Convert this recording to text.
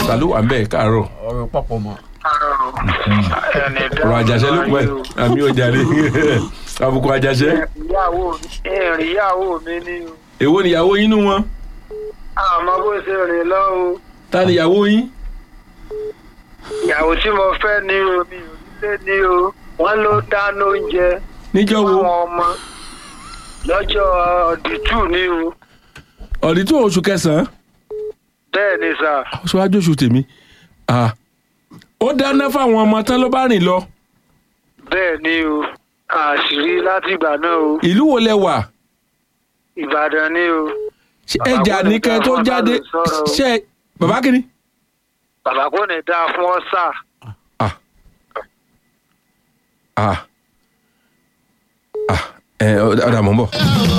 ta ló wà ń bẹ̀ káàárọ̀ ọ̀rọ̀ papọ̀ mọ́. ẹni ọ̀rọ̀ àjàṣẹ́ ló pẹ́ àmì ọjà rẹ̀ àbùkù àjàṣẹ́ ìyàwó ìrìn ìyàwó mi ni o èwo nìyàwó yín nú wọn àmọ́ bó ṣe rìn lọ o ta nìyàwó yín ìyàwó tí mo fẹ́ ní o mi ò nílé ní o wọ́n ló dáná oúnjẹ níjọ́ wo fáwọn ọmọ lọ́jọ́ ọ̀dìtú ní o ọ̀dí tó oṣù kẹsàn-án bẹ́ẹ̀ ni sà oṣù oṣù tèmi Ah. ó dáná fáwọn ọmọ tán ló bá rìn lọ bẹ́ẹ̀ ni o àṣírí láti ìgbà náà o ìlú wo lẹ wà ìbàdàn ni o Ṣé Bàbá ẹjà kò ní nìkan ká tó wọn bá jáde lè sọ̀rọ̀ o. ṣe bàbá kìíní. bàbá kò ní dáa fún ọ sà ah ah ah ẹ ọ̀dà mọ̀ ń bọ̀.